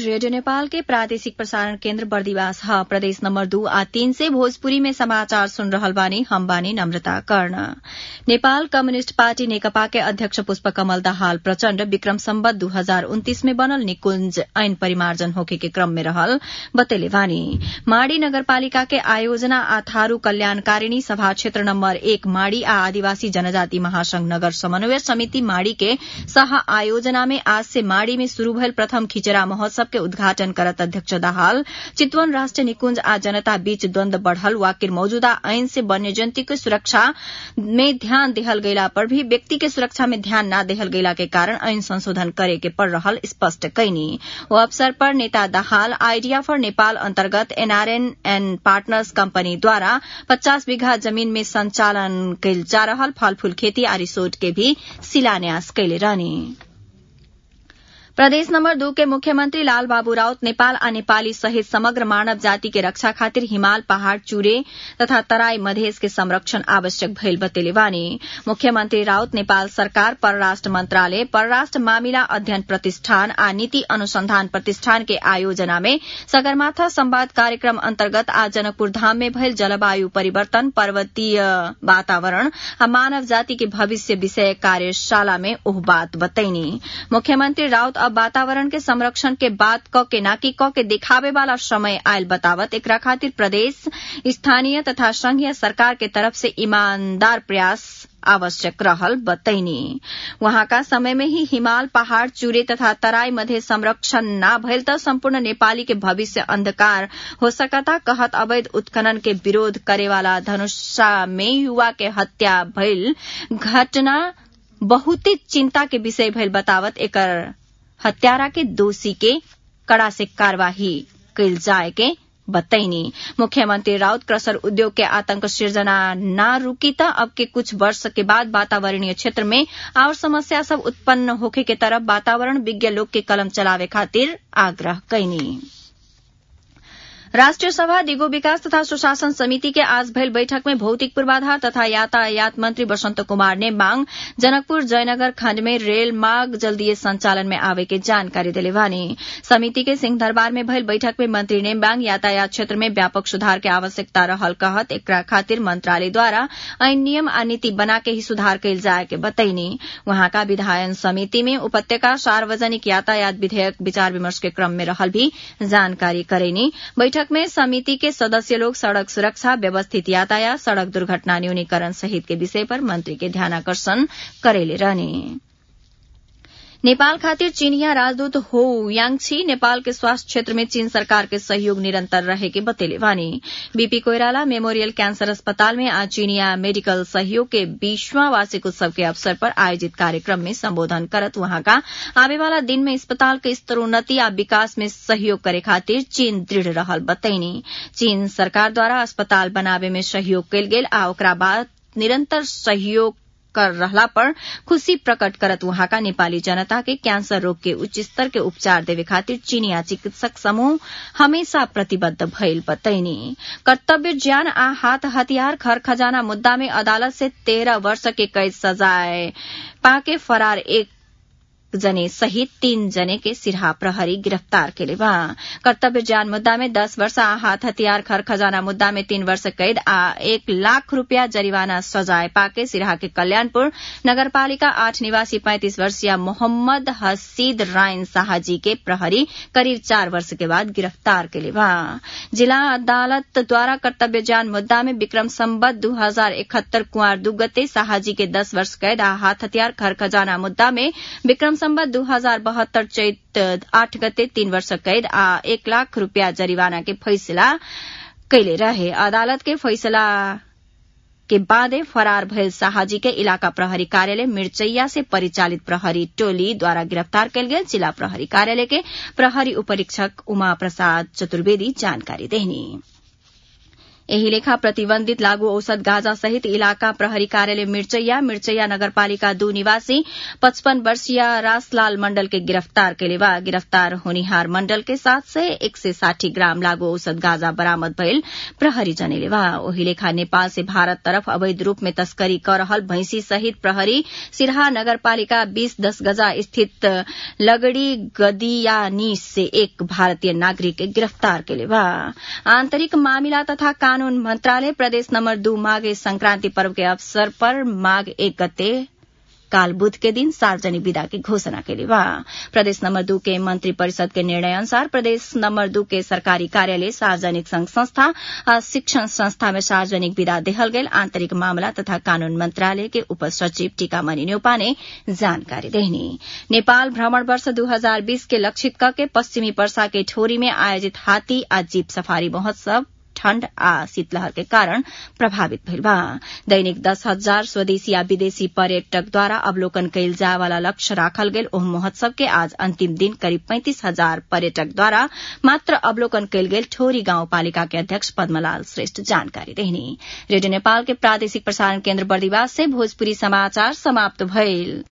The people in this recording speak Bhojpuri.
रेडियो नेपाल के प्रादेशिक प्रसारण केन्द्र बर्दिवास ह प्रदेश नम्बर दू आ तीन से भोजपुरी में समाचार सुन रहल बानी हम बानी नम्रता कर्ण नेपाल कम्युनिष्ट पार्टी नेकपा के अध्यक्ष पुष्प कमल दाहाल प्रचण्ड विक्रम सम्बत दू हजार उन्तीस में बनल निकुंज ऐन परिमार्जन होखे के क्रम में रहल बतेले बानी माड़ी नगरपालिका के आयोजना आ थारू कल्याणकारिणी सभा क्षेत्र नम्बर एक माड़ी आ आदिवासी जनजाति महासंघ नगर समन्वय समिति माड़ी के सह आयोजना में आज से माड़ी में शुरू भयल प्रथम खिचरा महोत्सव के उद्घाटन करत अध्यक्ष दाहाल चितवन राष्ट्रिय निकुंज आ जनता बीच द्वन्द बढ़ल वाकिर मौजूदा ऐन से वन्यजंतु के सुरक्षा में ध्यान देहल गयला पर भी व्यक्ति के सुरक्षा में ध्यान न देहल गयला के कारण ऐन संशोधन करे के पड़ रहल स्पष्ट कैनी ओ अवसर पर नेता दाहाल आइडिया फॉर नेपाल अन्तर्गत एनआरएन एण्ड पार्टनर्स कम्पनी द्वारा पचास बीघा जमीन में संचालन कैल जा रहल फलफूल खेती आ रिसोर्ट के भी शिलान्यास कैले रहनी प्रदेश नम्बर दू के मुख्यमंत्री लाल बाबू राउत नेपाल आ नेपाली सहित समग्र मानव जाति के रक्षा खातिर हिमाल पहाड़ चूरे तथा तराई मधेस के संरक्षण आवश्यक भइल बतेले बानी मुख्यमंत्री राउत नेपाल सरकार परराष्ट्र मंत्रालय परराष्ट्र मामिला अध्ययन प्रतिष्ठान आ नीति अनुसंधान प्रतिष्ठान के आयोजना में सगरमाथा संवाद कार्यक्रम अन्तर्गत आज जनकपुर धाम में भइल जलवायु परिवर्तन पर्वतीय वातावरण आ मानव जाति के भविष्य विषय कार्यशाला में ओह बात बतैनी मुख्यमंत्री राउत अब वातावरण के संरक्षण के बात क के नाकी क के दिखावे वाला समय आयल बतावत एकरा खातिर प्रदेश स्थानीय तथा संघीय सरकार के तरफ से ईमानदार प्रयास आवश्यक रहल बतैनी वहाँका समय में ही हिमाल पहाड़ चूरे तथा तराई मध्य संरक्षण न भइल त सम्पूर्ण नेपाली के भविष्य अंधकार हो सकता कहत अवैध उत्खनन के विरोध करेवाला धनुषा में युवा के हत्या भइल घटना बहुते चिंता के विषय भइल बतावत एकर हत्यारा के दोषी के कड़ा से कार्यवाही कैल जाए के बतैनी मुख्यमंत्री राउत क्रसर उद्योग के आतंक सृजना न रुकी त अब के कुछ वर्ष के बाद वातावरणीय क्षेत्र में और समस्या सब उत्पन्न होखे के तरफ वातावरण विज्ञ लोग के कलम चलावे खातिर आग्रह कैनी राष्ट्रिय सभा दिगो विकास तथा सुशासन समिति के आज भइल बैठक में भौतिक पूर्वाधार तथा यातायात मंत्री बसंत कुमार ने मांग जनकपुर जयनगर खण्ड में रेल मार्ग जल्दीय संचालन में आवे के जानकारी दिले बानी समिति के सिंह दरबार में भइल बैठक में मंत्री ने मांग यातायात क्षेत्र में व्यापक सुधार के आवश्यकता रहल कहत एकरा खातिर मंत्रालय द्वारा ऐन नियम आ नीति बना के ही सुधार कैल जाए के बतैनी वहाँका विधायन समिति में उपत्यका सार्वजनिक यातायात विधेयक विचार विमर्श के क्रम में रहल भी जानकारी करेनी बैठक में समिति के सदस्य लोग सड़क सुरक्षा व्यवस्थित यातायात सड़क दुर्घटना न्यूनीकरण सहित के विषय पर मंत्री के ध्यानाकर्षण करेले रहने नेपाल खातिर चीनिया राजदूत हो यांगछी नेपाल के स्वास्थ्य क्षेत्र में चीन सरकार के सहयोग निरंतर रहे के बतेले वानी बीपी कोइराला मेमोरियल कैंसर अस्पताल में आज चीनिया मेडिकल सहयोग के बीसवां वार्षिक उत्सव के अवसर पर आयोजित कार्यक्रम में संबोधन करत वहां का आवे वाला दिन में अस्पताल के स्तरोन्नति आ विकास में सहयोग करे खातिर चीन दृढ़ रहल बतैनी चीन सरकार द्वारा अस्पताल बनावे में सहयोग कयल गेल आ ओकरा बाद निरंतर सहयोग कर रहला पर खुशी प्रकट करत वहाँका नेपाली जनता के कैंसर रोग के उच्च स्तर के उपचार देवे खातिर चीनिया चिकित्सक समूह हमेशा प्रतिबद्ध भइल बतैनी कर्तव्य ज्ञान आ हाथ हथियार खर खजाना मुद्दा में अदालत से तेरह वर्ष के कैद सजाए पाके फरार एक जने सहित तीन जने के सिरहा प्रहरी गिरफ्तार केले बा कर्तव्य ज्ञान मुद्दा में दस वर्ष आ हाथ हथियार खर खजाना मुद्दा में तीन वर्ष कैद आ एक लाख रूपया जरिवाना सजाए पाके सिरहा के कल्याणपुर नगरपालिका आठ निवासी पैंतीस वर्षीय मोहम्मद हसीद रायन साहाजी के प्रहरी करीब चार वर्ष के बाद गिरफ्तार केले बा जिला अदालत द्वारा कर्तव्य ज्ञान मुद्दा में विक्रम सम्बत दू हजार इकहत्तर कुंवर दुगते साहाजी के दस वर्ष कैद आ हाथ हथियार खर खजाना मुद्दा में विक्रम सम्बत दू हजार बहत्तर चैत आठ गते तीन वर्ष कैद आ एक लाख रूपया जरिवाना के फैसला कैले रहे अदालत के फैसला के बादे फरार भयल शाहजी के इलाका प्रहरी कार्यालय मिर्चैया से परिचालित प्रहरी टोली द्वारा गिरफ्तार कयल गेल जिला प्रहरी कार्यालय के प्रहरी उपरीक्षक उमा प्रसाद चतुर्वेदी जानकारी देनी एही लेखा प्रतिबन्धित लागू औषध गाजा सहित इलाका प्रहरी कार्यालय मिर्चैया मिर्चैया नगरपालिका दू निवासी पचपन वर्षीय रासलाल मण्डल के गिरफ्तार केले बा गिरफ्तार होनिहार मण्डल के सात सय एक सय साठी ग्राम लागू औषध गाजा बरामद भइल प्रहरी जनेले बा ओही लेखा नेपाल से भारत तरफ अवैध रूप में तस्करी कर रहल भैंसी सहित प्रहरी सिरहा नगरपालिका बीस दस गजा स्थित लगड़ी गदियानीस से एक भारतीय नागरिक के गिरफ्तार केले बा आन्तरिक मामिला तथा कानून मंत्रालय प्रदेश नम्बर दू माघे संक्रांति पर्व के अवसर पर माघ एक गते काल बुध के दिन सार्वजनिक विदा की घोषणा के लिए बा प्रदेश नंबर दू के मंत्री परिषद के निर्णय अनुसार प्रदेश नंबर दू के सरकारी कार्यालय सार्वजनिक संघ संस्था और शिक्षण संस्था में सार्वजनिक विदा देहल गेल आंतरिक मामला तथा कानून मंत्रालय के उप सचिव टीकामणि न्यौपा ने जानकारी देहनी नेपाल भ्रमण वर्ष दू हजार बीस के लक्षित करके पश्चिमी वर्षा के ठोरी में आयोजित हाथी आ जीप सफारी महोत्सव ठण्ड आ शीतलहर के कारण प्रभावित भइल बा दैनिक दस हजार स्वदेशी आ विदेशी पर्यटक द्वारा अवलोकन कयल जाय वाला लक्ष्य राखल गेल ओह महोत्सव के आज अंतिम दिन करीब पैंतीस हजार पर्यटक द्वारा मात्र अवलोकन कयल गेल ठोरी गाउँपालिका के अध्यक्ष पद्मलाल श्रेष्ठ जानकारी देहनी रेडियो नेपाल के प्रादेशिक प्रसारण केन्द्र बर्दिवास से भोजपुरी समाचार समाप्त भइल